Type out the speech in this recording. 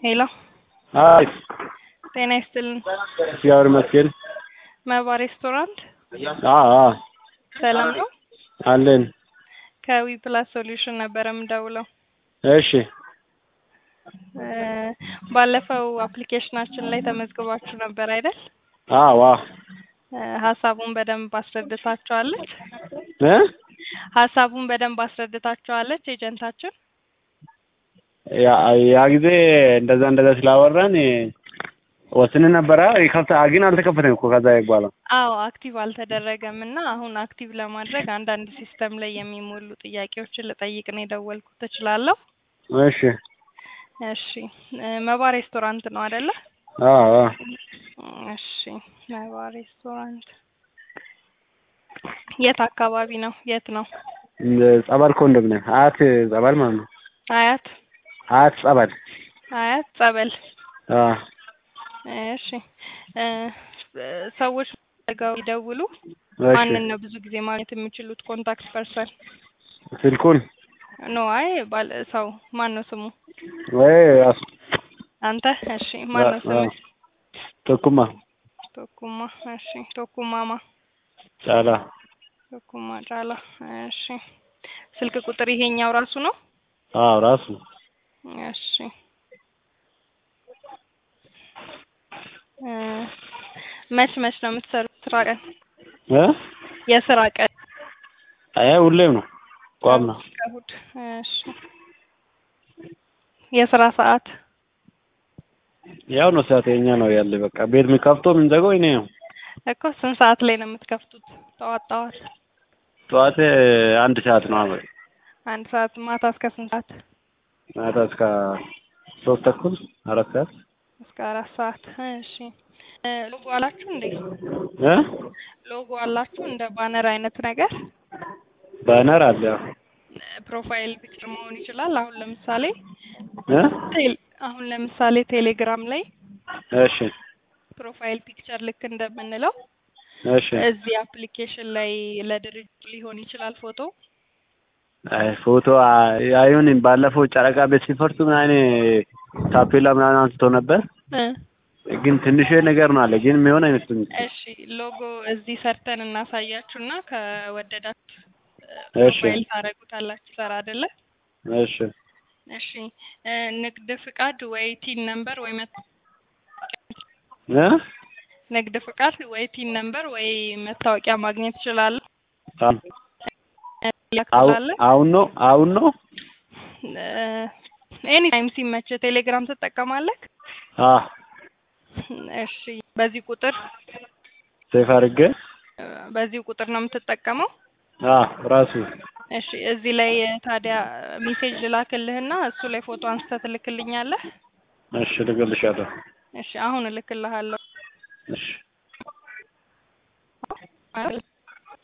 ሄሎ አይ ጤና ይስጥልን። እግዚአብሔር ይመስገን። መባ ሬስቶራንት አዎ አዎ ሰላም ነው? አለን። ከዊ ፕላስ ሶሉሽን ነበረ የምደውለው። እሺ እ ባለፈው አፕሊኬሽናችን ላይ ተመዝግባችሁ ነበር አይደል? አዎ አዎ እ ሀሳቡን በደንብ አስረድታችኋለች? እ ሀሳቡን በደንብ አስረድታችኋለች ኤጀንታችን? ያ ያ ጊዜ እንደዛ እንደዛ ስላወራን ወስን ነበረ ይከፍታ ግን አልተከፈተም እኮ ከዛ በኋላ አዎ አክቲቭ አልተደረገም እና አሁን አክቲቭ ለማድረግ አንዳንድ ሲስተም ላይ የሚሞሉ ጥያቄዎችን ልጠይቅ ነው የደወልኩት። ትችላለሁ? እሺ እሺ እ መባ ሬስቶራንት ነው አይደለ? አዎ አዎ እሺ መባ ሬስቶራንት የት አካባቢ ነው? የት ነው? ጸበል ኮንዶሚኒየም አያት ጸበል ማለት ነው። አያት አያት ጸበል አያት ጸበል። አዎ እሺ እ ሰዎች ጋር ይደውሉ እሺ ማንን ነው ብዙ ጊዜ ማግኘት የሚችሉት ኮንታክት ፐርሰን? ስልኩን ኖ አይ ባለ ሰው ማን ነው ስሙ? ወይ ራሱ አንተ? እሺ ማን ነው ስሙ? ቶኩማ ቶኩማ። እሺ ቶኩማማ ጫላ ቶኩማ ጫላ። እሺ ስልክ ቁጥር ይሄኛው ራሱ ነው? አዎ ራሱ እሺ እ መች መች ነው የምትሰሩት ስራ ቀን? እ የስራ ቀን አይ ሁሌም ነው ቋም ነው። እሑድ። እሺ የስራ ሰዓት ያው ነው ሰዓት የኛ ነው ያለ በቃ ቤት የሚከፍተው የምንዘጋው እኔ ነው። እኮ ስንት ሰዓት ላይ ነው የምትከፍቱት? ጠዋት ጠዋት ጠዋት አንድ ሰዓት ነው አበይ አንድ ሰዓት ማታ እስከ ስንት ሰዓት? ማታ እስከ ሶስት ተኩል አራት ሰዓት እስከ አራት ሰዓት። እሺ እ ሎጎ አላችሁ እንዴ? እ ሎጎ አላችሁ እንደ ባነር አይነት ነገር? ባነር አለ ያው ፕሮፋይል ፒክቸር መሆን ይችላል። አሁን ለምሳሌ እ ቴል አሁን ለምሳሌ ቴሌግራም ላይ እሺ ፕሮፋይል ፒክቸር ልክ እንደምንለው እሺ እዚህ አፕሊኬሽን ላይ ለድርጅት ሊሆን ይችላል ፎቶ አይ ፎቶ አይሆንም። ባለፈው ጨረቃ ቤት ሲፈርሱ ምናምን ታፔላ ምናምን አንስቶ ነበር፣ እ ግን ትንሽ ነገር ነው አለ፣ ግን የሚሆን አይመስለኝም። እሺ ሎጎ እዚህ ሰርተን እናሳያችሁና ከወደዳችሁ እሺ። ፕሮፋይል ታደርጉታላችሁ። ሰራ አይደለ? እሺ እሺ እ ንግድ ፍቃድ ወይ ቲን ነምበር ወይ መ እ ንግድ ፍቃድ ወይ ቲን ነምበር ወይ መታወቂያ ማግኘት ይችላል። አሁን ያክላለ አሁን ነው አሁን ነው ኤኒ ታይም ሲመች ቴሌግራም ትጠቀማለህ? አ እሺ በዚህ ቁጥር ሴፍ አድርጌ እ በዚህ ቁጥር ነው የምትጠቀመው? አ ራሱ እሺ እዚህ ላይ ታዲያ ሜሴጅ ልላክልህና እሱ ላይ ፎቶ አንስተህ ትልክልኛለህ? እሺ ልገልሻለሁ። እሺ አሁን እልክልሃለሁ። እሺ ማለት